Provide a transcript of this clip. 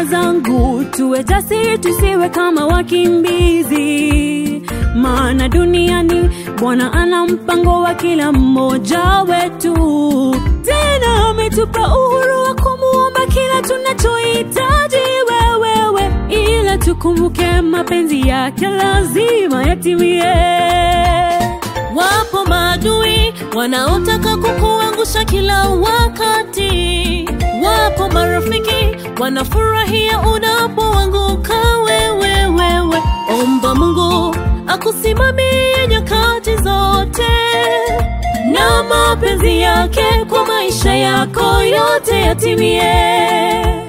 dada zangu, tuwe jasiri, tusiwe kama wakimbizi, maana duniani Bwana ana mpango wa kila mmoja wetu. Tena ametupa uhuru wa kumuomba kila tunachohitaji wewewe, ila tukumbuke mapenzi yake lazima yatimie. Wapo maadui wanaotaka kukuangusha kila wakati. Wapo marafiki wanafurahia unapoanguka wewe wewe. Omba Mungu akusimamie nyakati zote, na mapenzi yake kwa maisha yako yote yatimie.